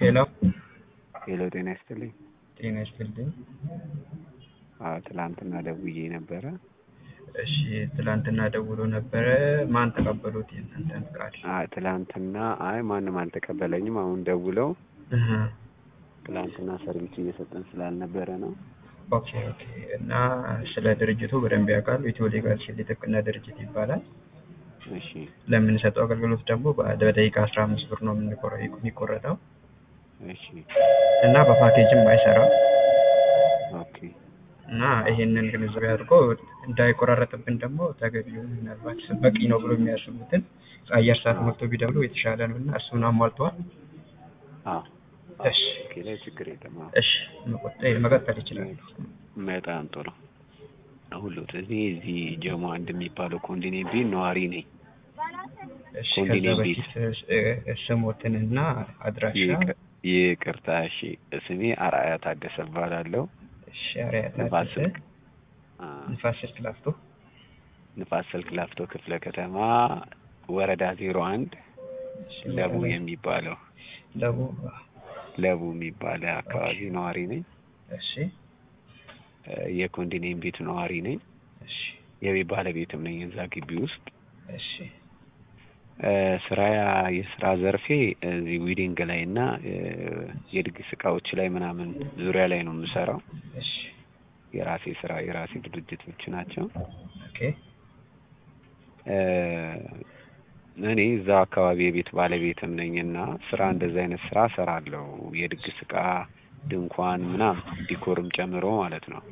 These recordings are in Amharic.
ሄሎ ሄሎ ጤና ይስጥልኝ። ጤና ይስጥልኝ። አዎ ትላንትና ደውዬ ነበረ። እሺ ትላንትና ደውሎ ነበረ። ማን ተቀበሉት የእናንተን ቃል? አይ ትላንትና አይ ማንም አልተቀበለኝም። አሁን ደውለው እህ፣ ትላንትና ሰርቪስ እየሰጠን ስላልነበረ ነው። ኦኬ ኦኬ። እና ስለ ድርጅቱ በደንብ ያውቃሉ። ኢትዮ ሌጋል ሺልድ የጥብቅና ድርጅት ይባላል። እሺ ለምንሰጠው አገልግሎት ደግሞ በደቂቃ አስራ አምስት ብር ነው የምንቆረ- የሚቆረጠው እሺ እና በፓኬጅም አይሰራም ኦኬ እና ይሄንን ግንዛቤ አድርጎ እንዳይቆራረጥብን ደግሞ ተገቢውን ምናልባት በቂ ነው ብሎ የሚያስቡትን አየር ሰዓት ሞልቶ ቢደውሉ የተሻለ ነው እና እሱን አሟልተዋል። አዎ እሺ ኦኬ ላይ ችግር የለም። አዎ እሺ መቆጠ- መቀጠል ይችላሉ። በጣም ጥሩ። ሁሉ እኔ እዚህ ጀሞ አንድ የሚባለው ኮንዶሚኒየም ቤት ነዋሪ ነኝ። እሺ ከዛ ኮንዶሚኒየም በፊት እ- ስሞትንና አድራሻ ይቅ- ይቅርታ እሺ። ስሜ አርአያ ታደሰ እባላለሁ። እሺ አርአያ ንፋስ ታደሰ ስልክ አ፣ ንፋስ ስልክ ላፍቶ ንፋስ ስልክ ላፍቶ ክፍለ ከተማ ወረዳ ዜሮ አንድ እሺ፣ ለቡ ወረዳ- የሚባለው ደቡብ ለቡ የሚባለ አካባቢ ነዋሪ ነኝ። እሺ እ፣ የኮንዶሚኒየም ቤት ነዋሪ ነኝ። እሺ የቤት ባለቤትም ነኝ እዛ ግቢ ውስጥ። እሺ እ፣ ስራ የስራ ዘርፌ እዚህ ዊዲንግ ላይ እና እ፣ የድግስ እቃዎች ላይ ምናምን ዙሪያ ላይ ነው የምሰራው። እሺ የራሴ ስራ የራሴ ድርጅቶች ናቸው። ኦኬ እ፣ እኔ እዛው አካባቢ የቤት ባለቤትም ነኝ እና ስራ እንደዚህ አይነት ስራ እሰራለሁ። የድግስ እቃ፣ ድንኳን ምናምን ዲኮርም ጨምሮ ማለት ነው።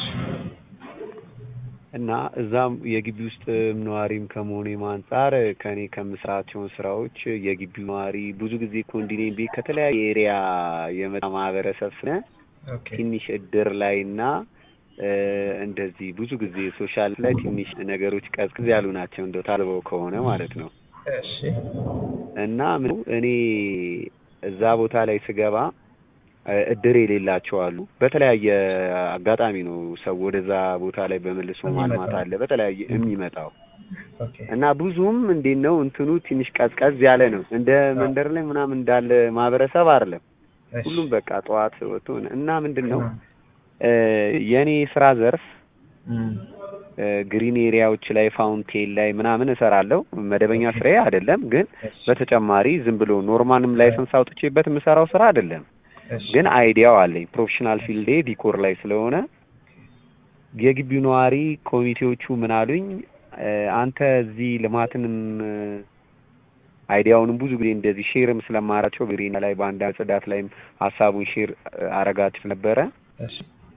እና እዛም የግቢ ውስጥ ነዋሪም ከመሆኔም አንጻር ከኔ ከምስራቸውን ስራዎች የግቢው ነዋሪ ብዙ ጊዜ ኮንዶሚኒየም ቤት ከተለያየ ኤሪያ የመጣ ማህበረሰብ ስነ ኦኬ ትንሽ እድር ላይ እና እ፣ እንደዚህ ብዙ ጊዜ ሶሻል ላይ ትንሽ ነገሮች ቀዝቅዝ ያሉ ናቸው እንደው ታልበው ከሆነ ማለት ነው። እሺ እና ምን እኔ እዛ ቦታ ላይ ስገባ እ፣ እድር የሌላቸው አሉ። በተለያየ አጋጣሚ ነው ሰው ወደዛ ቦታ ላይ በመልሶ ማልማት አለ በተለያየ የሚመጣው ኦኬ እና ብዙም እንዴት ነው እንትኑ ትንሽ ቀዝቀዝ ያለ ነው። እንደ መንደር ላይ ምናምን እንዳለ ማህበረሰብ አይደለም። እሺ ሁሉም በቃ ጠዋት ወጥቶ እና ምንድን ነው አ- እ፣ የኔ ስራ ዘርፍ እም፣ እ፣ ግሪን ኤሪያዎች ላይ ፋውንቴን ላይ ምናምን እሰራለሁ። መደበኛ ስራዬ አይደለም፣ ግን እሺ በተጨማሪ ዝም ብሎ ኖርማንም ላይሰንስ አውጥቼበት የምሰራው ስራ አይደለም። እሺ ግን አይዲያው አለኝ። ፕሮፌሽናል ፊልዴ ዲኮር ላይ ስለሆነ የግቢው ነዋሪ ኮሚቴዎቹ ምን አሉኝ፣ እ፣ አንተ እዚህ ልማትንም እ፣ አይዲያውንም ብዙ ጊዜ እንደዚህ ሼርም ስለማራቸው ግሪን ላይ በአንዳንድ ጽዳት ላይም ሀሳቡን ሼር አረጋችሁ ነበረ እሺ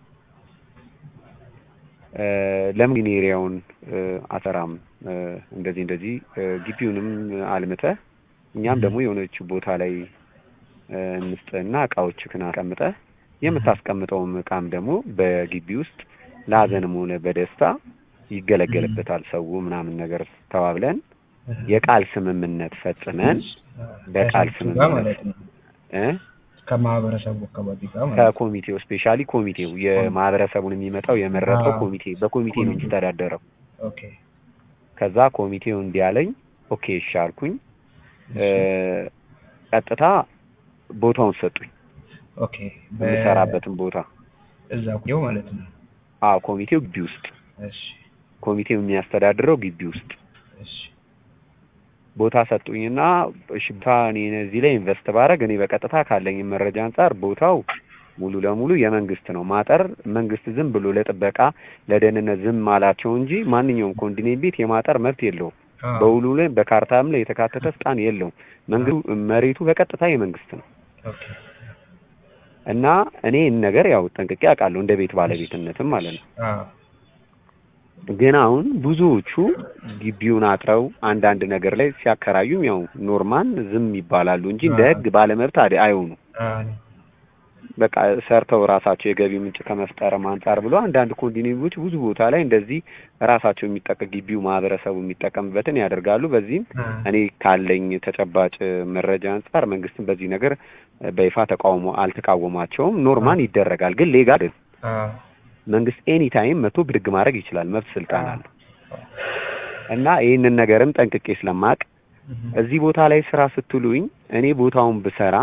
እ፣ ለምን ግን ኤሪያውን እ፣ አሰራም እ፣ እንደዚህ እንደዚህ እ፣ ግቢውንም አልምተህ እኛም ደግሞ የሆነች ቦታ ላይ እ፣ እንስጥህና እቃዎችህን አስቀምጠህ የምታስቀምጠውም እቃም ደግሞ በግቢ ውስጥ ለሀዘንም ሆነ በደስታ ይገለገልበታል ሰው ምናምን ነገር ተባብለን የቃል ስምምነት ፈጽመን በቃል ከሰዎቹ ጋር ስምምነት ማለት ነው እ ከማህበረሰቡ አካባቢ ጋር ማለት ነው። ከኮሚቴው ስፔሻሊ ኮሚቴው የማህበረሰቡን የሚመጣው የመረጠው አዎ። ኮሚቴ በኮሚቴ ነው የሚተዳደረው። ኦኬ ከዛ ኮሚቴው እንዲያለኝ ኦኬ እሺ አልኩኝ። እ፣ ቀጥታ ቦታውን ሰጡኝ፣ ኦኬ በ- የምሰራበትን ቦታ። እዛ ቆየው ማለት ነው። አዎ ኮሚቴው ግቢ ውስጥ እሺ ኮሚቴው የሚያስተዳድረው ግቢ ውስጥ እሺ ቦታ ሰጡኝና እሺ ቦታ እኔ እዚህ ላይ ኢንቨስት ባረግ እኔ በቀጥታ ካለኝ መረጃ አንጻር ቦታው ሙሉ ለሙሉ የመንግስት ነው። ማጠር መንግስት ዝም ብሎ ለጥበቃ ለደህንነት ዝም አላቸው እንጂ ማንኛውም ኮንዶሚኒየም ቤት የማጠር መብት የለውም። አዎ። በውሉ ላይ በካርታም ላይ የተካተተ ስልጣን የለውም። መንግስቱ መሬቱ በቀጥታ የመንግስት ነው ኦኬ እና እኔ ይህን ነገር ያው ጠንቅቄ አውቃለሁ እንደ ቤት ባለቤትነትም ማለት ነው። አዎ ግን አሁን ብዙዎቹ ግቢውን አጥረው አንዳንድ ነገር ላይ ሲያከራዩም ያው ኖርማን ዝም ይባላሉ እንጂ እንደ ህግ ባለመብት አደ አይሆኑ አዎ በቃ ሰርተው ራሳቸው የገቢ ምንጭ ከመፍጠርም አንጻር ብሎ አንዳንድ ኮንዶሚኒየሞች ብዙ ቦታ ላይ እንደዚህ ራሳቸው የሚጠቀ ግቢው ማህበረሰቡ የሚጠቀምበትን ያደርጋሉ። በዚህም አዎ እኔ ካለኝ ተጨባጭ መረጃ አንጻር መንግስትን በዚህ ነገር በይፋ ተቃውሞ አልተቃወማቸውም። ኖርማን ይደረጋል፣ ግን ሌጋል አዎ መንግስት ኤኒ ታይም መቶ ብድግ ማድረግ ይችላል። መብት ስልጣን አለው እና ይህንን ነገርም ጠንቅቄ ስለማቅ እህ፣ እዚህ ቦታ ላይ ስራ ስትሉኝ እኔ ቦታውን ብሰራ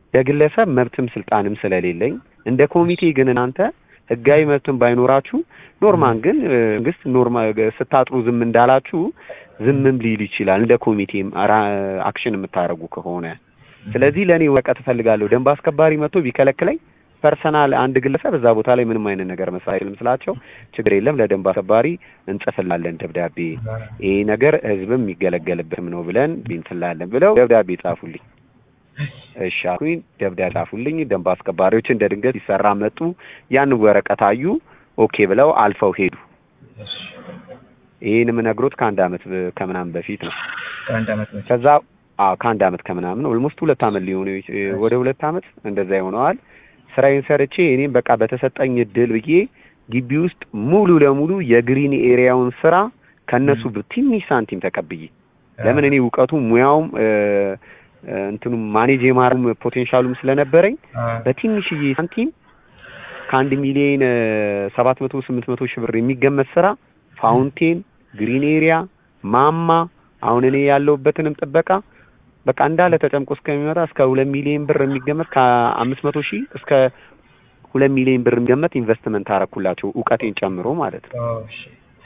ለግለሰብ መብትም ስልጣንም ስለሌለኝ እንደ ኮሚቴ ግን እናንተ ህጋዊ መብትም ባይኖራችሁ ኖርማን ግን እ፣ መንግስት ኖርማል ስታጥሩ ዝም እንዳላችሁ ዝምም ሊል ይችላል እንደ ኮሚቴም ራ- አክሽን የምታደርጉ ከሆነ ስለዚህ ለእኔ ወረቀት እፈልጋለሁ ደንብ አስከባሪ መጥቶ ቢከለክለኝ ፐርሰናል አንድ ግለሰብ እዛ ቦታ ላይ ምንም አይነት ነገር መስራት አይችልም ስላቸው ችግር የለም ለደንብ አስከባሪ እንጽፍላለን ደብዳቤ ይሄ ነገር ህዝብም የሚገለገልበትም ነው ብለን እንትላለን ብለው ደብዳቤ ጻፉልኝ እሺ አልኩኝ ደብዳቤ ጻፉልኝ ደንብ አስከባሪዎች እንደ ድንገት ሲሰራ መጡ ያን ወረቀት አዩ ኦኬ ብለው አልፈው ሄዱ እሺ ይህን የምነግሮት ከአንድ አመት በ- ከምናምን በፊት ነው ከአንድ አመት በፊት ከዛ አዎ ከአንድ አመት ከምናምን ኦልሞስት ሁለት አመት ሊሆኑ ወደ ሁለት አመት እንደዛ ይሆነዋል። ስራዬን ሰርቼ እኔም በቃ በተሰጠኝ እድል ብዬ ግቢ ውስጥ ሙሉ ለሙሉ የግሪን ኤሪያውን ስራ ከነሱ ትንሽ ሳንቲም ተቀብዬ ለምን እኔ እውቀቱ ሙያውም እ፣ እ፣ እንትኑም ማኔጅ የማረም ፖቴንሻሉም ስለነበረኝ አ፣ በትንሽዬ ሳንቲም ከአንድ ሚሊዮን ሰባት መቶ ስምንት መቶ ሺህ ብር የሚገመት ስራ ፋውንቴን፣ ግሪን ኤሪያ፣ ማማ አሁን እኔ ያለሁበትንም ጥበቃ በቃ እንዳለ ተጨምቆ እስከሚመጣ እስከ ሁለት ሚሊዮን ብር የሚገመት ከአምስት መቶ ሺህ እስከ ሁለት ሚሊዮን ብር የሚገመት ኢንቨስትመንት አረኩላቸው እውቀቴን ጨምሮ ማለት ነው። ኦ፣ እሺ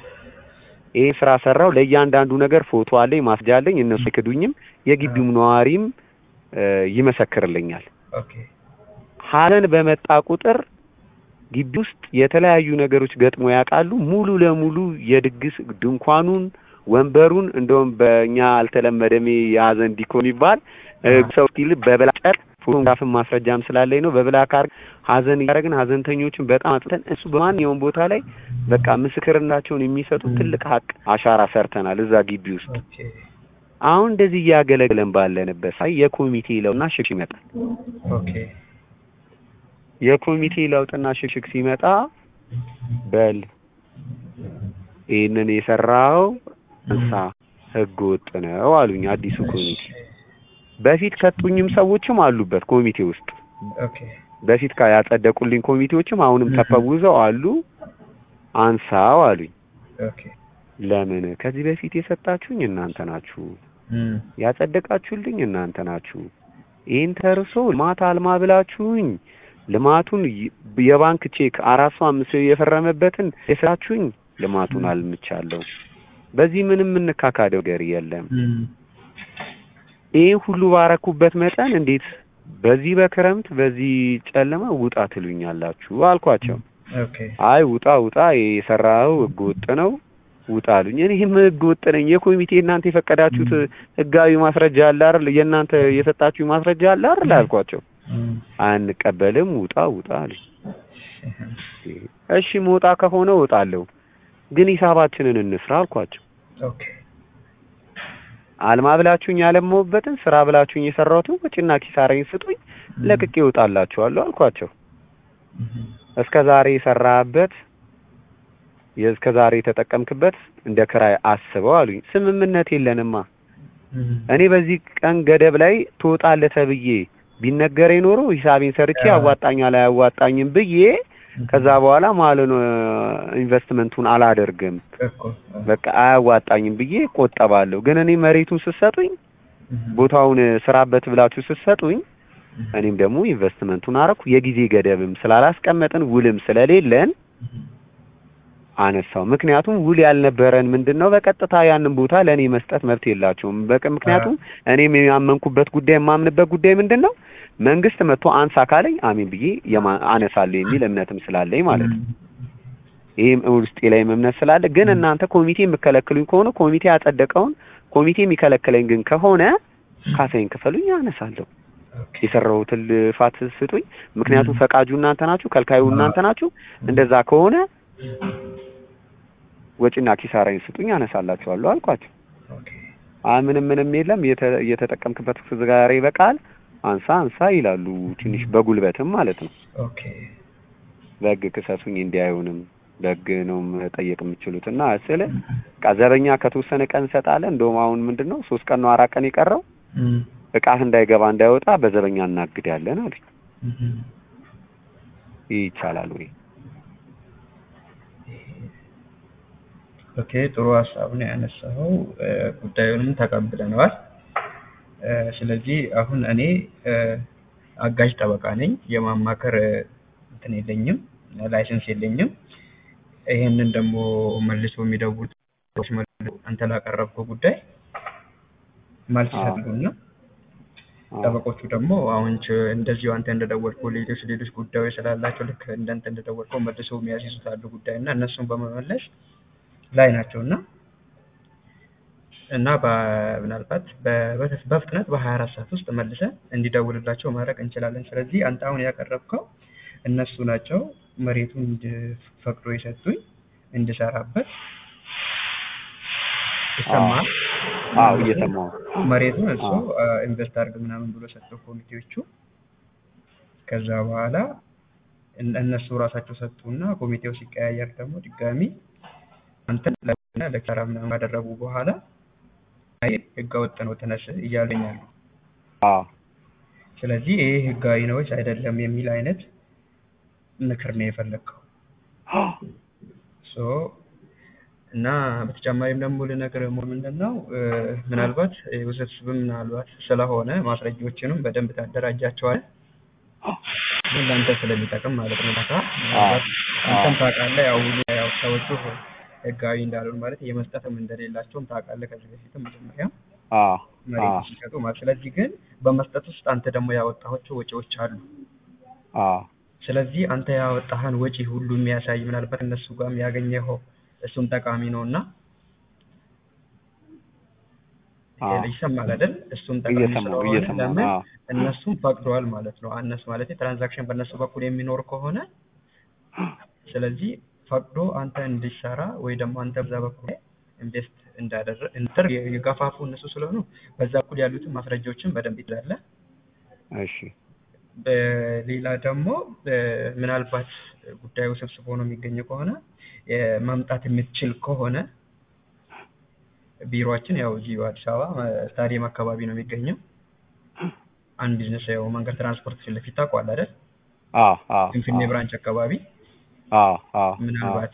ይሄ ስራ ሰራው። ለእያንዳንዱ ነገር ፎቶ አለኝ፣ ማስጃ አለኝ። እነሱ አይክዱኝም። የግቢውም ነዋሪም እ፣ ይመሰክርልኛል። ኦኬ ሀዘን በመጣ ቁጥር ግቢ ውስጥ የተለያዩ ነገሮች ገጥሞ ያውቃሉ። ሙሉ ለሙሉ የድግስ ድንኳኑን፣ ወንበሩን እንደውም በእኛ አልተለመደም ይሄ የሀዘን ዲኮ የሚባል እ፣ ሰው ስቲል በብላጨር ፎቶግራፍን ማስረጃም ስላለኝ ነው በብላክ አድርገን ሀዘን እያደረግን ሀዘንተኞችን በጣም አጽተን እሱ በማንኛውም ቦታ ላይ በቃ ምስክርናቸውን የሚሰጡ ትልቅ ሀቅ አሻራ ሰርተናል እዛ ግቢ ውስጥ። ኦኬ አሁን እንደዚህ እያገለገለን ባለንበት ሳይ የኮሚቴ ለውጥና ሽግሽግ ይመጣል። ኦኬ የኮሚቴ ለውጥና ሽግሽግ ሲመጣ በል ይህንን የሰራው እንሳ ህገ ወጥ ነው አሉኝ። አዲሱ ኮሚቴ በፊት ከጡኝም ሰዎችም አሉበት ኮሚቴ ውስጥ ኦኬ በፊት ካ ያጸደቁልኝ ኮሚቴዎችም አሁንም Mhm. ተፈውዘው አሉ። አንሳው አሉኝ። ኦኬ ለምን ከዚህ በፊት የሰጣችሁኝ እናንተ ናችሁ፣ እም፣ ያጸደቃችሁልኝ እናንተ ናችሁ። ይህን ተርሶ ልማት አልማ ብላችሁኝ ልማቱን ይ- የባንክ ቼክ አራት ሰው አምስት ሰው የፈረመበትን የሰጣችሁኝ ልማቱን አልምቻለሁ። በዚህ ምንም የምንካካደው ነገር የለም። እም፣ ይህ ሁሉ ባረኩበት መጠን እንዴት በዚህ በክረምት በዚህ ጨለማ ውጣ ትሉኛላችሁ አልኳቸው። ኦኬ አይ ውጣ ውጣ የሰራው ህገ ወጥ ነው ውጣ አሉኝ። እኔም ህገ ወጥ ነኝ። የኮሚቴ እናንተ የፈቀዳችሁት ህጋዊ ማስረጃ አለ አይደል? የእናንተ የሰጣችሁ ማስረጃ አለ አይደል አልኳቸው። እም፣ አንቀበልም ውጣ ውጣ አሉኝ። እሺ መውጣ ከሆነ እወጣለሁ፣ ግን ሂሳባችንን እንስራ አልኳቸው። ኦኬ አልማ ብላችሁኝ ያለመውበትን ስራ ብላችሁኝ የሰራሁትን ወጪና ኪሳራዬን ስጡኝ፣ ለቅቄ እወጣላችኋለሁ አልኳቸው። እም፣ እስከ ዛሬ የሰራህበት የእስከ ዛሬ የተጠቀምክበት እንደ ክራይ አስበው አሉኝ። ስምምነት የለንማ። እም፣ እኔ በዚህ ቀን ገደብ ላይ ትወጣለህ ተብዬ ቢነገረኝ ኖሮ ሂሳቤን ሰርቼ አዎ። ያዋጣኛል አያዋጣኝም ብዬ ከዛ በኋላ ማለት ነው ኢንቨስትመንቱን አላደርግም እኮ በቃ አያዋጣኝም ብዬ ቆጠባለሁ። ግን እኔ መሬቱን ስትሰጡኝ እም፣ ቦታውን ስራበት ብላችሁ ስትሰጡኝ እም፣ እኔም ደግሞ ኢንቨስትመንቱን አረኩ። የጊዜ ገደብም ስላላስቀመጥን ውልም ስለሌለን እም፣ አነሳው። ምክንያቱም ውል ያልነበረን ምንድን ነው በቀጥታ ያንን ቦታ ለእኔ መስጠት መብት የላቸውም። በቃ ምክንያቱም እኔም ያመንኩበት ጉዳይ የማምንበት ጉዳይ ምንድን ነው መንግስት መጥቶ አንሳ ካለኝ አሜን ብዬ የማ- አነሳለሁ የሚል እምነትም ስላለኝ ማለት ነው። ይህም ውስጤ ላይም እምነት ስላለ ግን እናንተ ኮሚቴ የምከለክሉኝ ከሆነ ኮሚቴ ያጸደቀውን ኮሚቴ የሚከለክለኝ ግን ከሆነ ካሳይን ክፈሉኝ፣ አነሳለሁ። ኦኬ የሰራሁትን ልፋት ስጡኝ። ምክንያቱም ፈቃጁ እናንተ ናችሁ፣ ከልካዩ እናንተ ናችሁ። እንደዛ ከሆነ ወጪና ኪሳራዬን ስጡኝ፣ አነሳላችኋለሁ አልኳቸው። ኦኬ አይ ምንም ምንም የለም እየተ- እየተጠቀምክበት ዛሬ በቃል አንሳ አንሳ ይላሉ። ትንሽ በጉልበትም ማለት ነው። ኦኬ በህግ ክሰሱኝ እንዲህ አይሆንም፣ በህግ ነው መጠየቅ የምችሉት እና ስለ በቃ ዘበኛ ከተወሰነ ቀን እንሰጣለን። እንደውም አሁን ምንድን ነው ሶስት ቀን ነው አራት ቀን የቀረው እም፣ እቃህ እንዳይገባ እንዳይወጣ በዘበኛ እናግዳለን አሉኝ። እም፣ ይህ ይቻላል ወይ? ኦኬ ጥሩ ሀሳብ ነው ያነሳኸው። እ፣ ጉዳዩንም ተቀብለነዋል። እ፣ ስለዚህ አሁን እኔ እ፣ አጋዥ ጠበቃ ነኝ። የማማከር እንትን የለኝም፣ ላይሰንስ የለኝም። ይሄንን ደግሞ መልሶ የሚደውሉት ሰዎች መልሶ አንተ ላቀረብከው ጉዳይ መልስ አዎ። ይሰጡና አዎ። ጠበቆቹ ደግሞ አሁን ች- እንደዚሁ አንተ እንደደወልከው ሌሎች ሌሎች ጉዳዮች ስላላቸው ልክ እንዳንተ እንደደወልከው መልሰው የሚያስይዙት አሉ ጉዳይ እና እነሱን በመመለስ ላይ ናቸው እና እና በ- ምናልባት በ- በ- በፍጥነት በሀያ አራት ሰዓት ውስጥ መልሰን እንዲደውልላቸው ማድረግ እንችላለን። ስለዚህ አንተ አሁን ያቀረብከው እነሱ ናቸው መሬቱን እንድፈቅዶ የሰጡኝ እንድሰራበት ይሰማል። አዎ እየሰማሁ መሬቱን እሱ አዎ። ኢንቨስት አድርግ ምናምን ብሎ ሰጠው ኮሚቴዎቹ። ከዛ በኋላ እነ- እነሱ ራሳቸው ሰጡና ኮሚቴው ሲቀያየር ደግሞ ድጋሚ አንተን ለና ለኪሳራ ምናምን ካደረጉ በኋላ አይ ህገወጥ ነው ተነስ እያሉኝ አሉ። አዎ ስለዚህ ይሄ ህጋዊ ነው ወይስ አይደለም የሚል አይነት ምክር ነው የፈለግከው። ሶ እና በተጨማሪም ደግሞ ልነግርህ የምወደው ምንድን ነው እ፣ ምናልባት እ፣ ውስብስብም ምናልባት ስለሆነ ማስረጃዎችንም በደንብ ታደራጃቸዋለህ ግን ለአንተ ስለሚጠቅም ማለት ነው። ለካ ምናልባት አንተም ታውቃለህ፣ ያው ሁሉ ያው ሰዎቹ ህጋዊ እንዳልሆኑ ማለት የመስጠትም እንደሌላቸውም ታውቃለህ ከዚህ በፊትም መጀመሪያ አዎ መሬት አዎ ሲሰጡ ማለት ስለዚህ ግን በመስጠት ውስጥ አንተ ደግሞ ያወጣኋቸው ወጪዎች አሉ። አዎ ስለዚህ አንተ ያወጣህን ወጪ ሁሉ የሚያሳይ ምናልባት እነሱ ጋርም ያገኘኸው እሱም ጠቃሚ ነው እና አዎ ይሰማል አይደል? እሱም ጠቃሚ እየሰማሁ ስለሆነ እየሰማሁ ለምን አዎ እነሱም ፈቅደዋል ማለት ነው። እነሱ ማለት ትራንዛክሽን በእነሱ በኩል የሚኖር ከሆነ ስለዚህ ፈቅዶ አንተ እንዲሰራ ወይ ደግሞ አንተ በዛ በኩል ኢንቨስት እንዳደረግ እንትር የገፋፉ እነሱ ስለሆኑ በዛ በኩል ያሉትን ማስረጃዎችን በደንብ ይዛለህ። እሺ በሌላ ደግሞ እ፣ ምናልባት ጉዳዩ ስብስብ ሆኖ የሚገኝ ከሆነ እ፣ ማምጣት የምትችል ከሆነ ቢሮአችን ያው እዚሁ አዲስ አበባ እ፣ ስታዲየም አካባቢ ነው የሚገኘው። አንድ ቢዝነስ ያው መንገድ ትራንስፖርት ፊት ለፊት ታውቀዋለህ አይደል? አዎ አዎ ፍንፍኔ ብራንች አካባቢ አዎ አዎ ምናልባት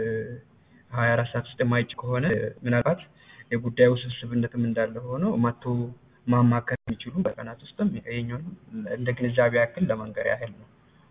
ሀያ አራት ሰዓት ውስጥ የማይጭ ከሆነ እ፣ ምናልባት የጉዳዩ ስብስብነትም እንዳለ ሆኖ መጥቶ ማማከር የሚችሉ በቀናት ውስጥም ይሄኛውን እንደ ግንዛቤ ያክል ለመንገር ያህል ነው።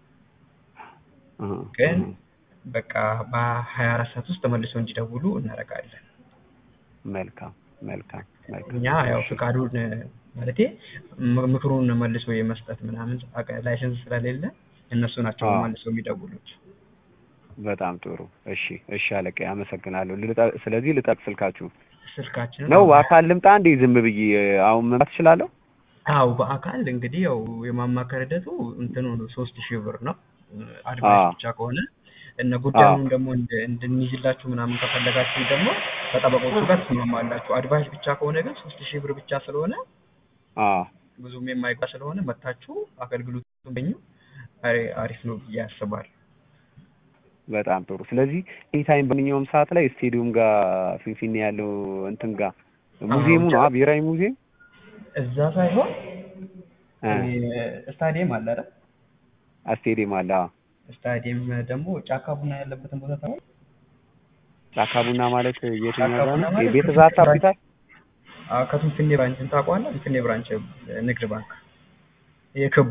አዎ ግን በቃ በሀያ አራት ሰዓት ውስጥ መልሰው እንዲደውሉ እናደርጋለን። መልካም መልካም መልካም እኛ ያው ፍቃዱን ማለቴ ም- ምክሩን መልሶ የመስጠት ምናምን አቀ- ላይሰንስ ስለሌለ እነሱ ናቸው አዎ። መልሰው የሚደውሉት። በጣም ጥሩ እሺ እሺ አለቃ አመሰግናለሁ ልጠ- ስለዚህ ልጠቅ ስልካችሁ ስልካችንን ነው አሁን- አካል ልምጣ እንዴ ዝም ብዬ አሁን መምጣት እችላለሁ አዎ በአካል እንግዲህ ያው የማማከር ሂደቱ እንትኑ ሶስት ሺህ ብር ነው አድቫይስ አዎ። ብቻ ከሆነ እነ ጉዳዩን ደግሞ እንድ- እንድንይዝላችሁ ምናምን ከፈለጋችሁ ደግሞ ከጠበቆቹ ጋር ትስማማላችሁ። አድቫይስ ብቻ ከሆነ ግን ሶስት ሺህ ብር ብቻ ስለሆነ አዎ ብዙም የማይጓ ስለሆነ መታችሁ አገልግሎቱን በኙ አሪ- አሪፍ ነው ብዬ አስባለሁ። በጣም ጥሩ ስለዚህ ኤኒታይም በማንኛውም ሰዓት ላይ ስቴዲየም ጋር ፊንፊኔ ያለው እንትን ጋር ሙዚየሙ ነው አ ብሔራዊ ሙዚየም እዛ ሳይሆን እ ስታዲየም አለ አይደል? ስቴዲየም አለ አዎ ስታዲየም ደግሞ ጫካ ቡና ያለበትን ቦታ ታውቃለህ? ጫካ ቡና ማለት የትኛው ጫካ ጋር ቡና ነው ማለት የቤተ ዛታ ሆስፒታል አዎ ከፊንፊኔ ብራንችን ታውቀዋለህ? ፊንፊኔ ብራንች ንግድ ባንክ የክቡ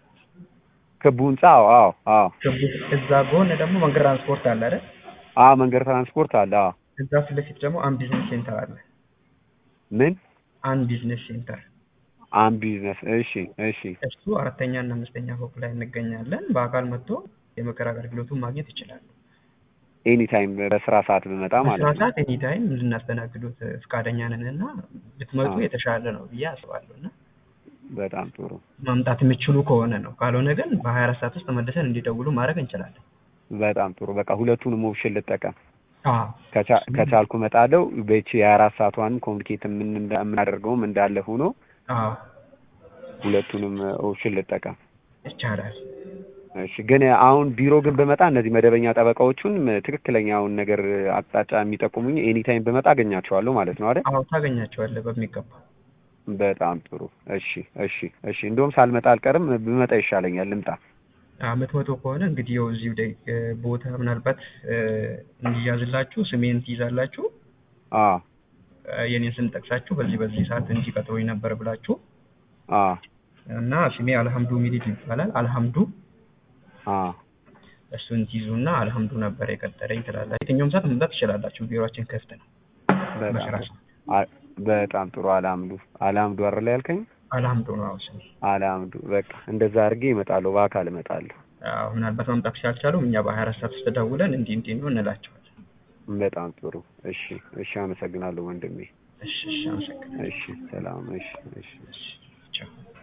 ክቡ ህንጻ አዎ አዎ አዎ ክቡ እዛ ጎን ደግሞ መንገድ ትራንስፖርት አለ አይደል? አዎ መንገድ ትራንስፖርት አለ አዎ እዛ ፊት ለፊት ደግሞ አን ቢዝነስ ሴንተር አለ። ምን አን ቢዝነስ ሴንተር አን ቢዝነስ እሺ እሺ እሱ አራተኛ እና አምስተኛ ፎቅ ላይ እንገኛለን። በአካል መጥቶ የምክር አገልግሎቱን ማግኘት ይችላሉ። ኤኒታይም በስራ ሰዓት ብመጣ ማለት በስራ ነው ሰዓት ኤኒታይም እንድናስተናግዱት ፈቃደኛ ነን እና ብትመጡ አዎ። የተሻለ ነው ብዬ አስባለሁ እና በጣም ጥሩ ማምጣት የሚችሉ ከሆነ ነው። ካልሆነ ግን በሀያ አራት ሰዓት ውስጥ መልሰን እንዲደውሉ ማድረግ እንችላለን። በጣም ጥሩ በቃ ሁለቱንም ኦፕሽን ልጠቀም አዎ ከቻ- ከቻልኩ እመጣለሁ በቺ የሀያ አራት ሰዓቷንም ኮሚኒኬት የምን- እንዳ- የምናደርገውም እንዳለ ሆኖ አዎ ሁለቱንም ኦፕሽን ልጠቀም ይቻላል። እሺ ግን አሁን ቢሮ ግን በመጣ እነዚህ መደበኛ ጠበቃዎቹን ትክክለኛውን ነገር አቅጣጫ የሚጠቁሙኝ ኤኒታይም በመጣ አገኛቸዋለሁ ማለት ነው አይደል አዎ ታገኛቸዋለህ በሚገባ። በጣም ጥሩ እሺ እሺ እሺ እንደውም ሳልመጣ አልቀርም ብመጣ ይሻለኛል ልምጣ አመት መቶ ከሆነ እንግዲህ ያው እዚሁ ላይ እ፣ ቦታ ምናልባት እ፣ እንዲያዝላችሁ ስሜን ትይዛላችሁ አ እ፣ የኔን ስም ጠቅሳችሁ በዚህ በዚህ ሰዓት እንዲቀጥሮኝ ነበር ብላችሁ አ እና ስሜ አልሐምዱ ሚሊድ ይባላል። አልሐምዱ አ እሱን ትይዙና አልሐምዱ ነበር የቀጠረኝ ትላላችሁ። የትኛውም ሰዓት መምጣት ትችላላችሁ። ቢሮአችን ክፍት ነው። በጣም መስራት ጥሩ አ- በጣም ጥሩ አልሐምዱ አልሐምዱ አይደል ያልከኝ? አልሐምዱ ነው አዎ ስሜ። አልሐምዱ በቃ እንደዛ አድርጌ እመጣለሁ፣ በአካል እመጣለሁ። አዎ ምናልባት መምጣት ካልቻሉም እኛ በሀያ አራት ሰዓት ውስጥ ደውለን እንዲህ እንዲህ ነው እንላቸዋለን። በጣም ጥሩ እሺ፣ እሺ አመሰግናለሁ ወንድሜ። እሺ እሺ አመሰግናለሁ። እሺ ሰላም። እሺ፣ እሺ። እሺ ቻው።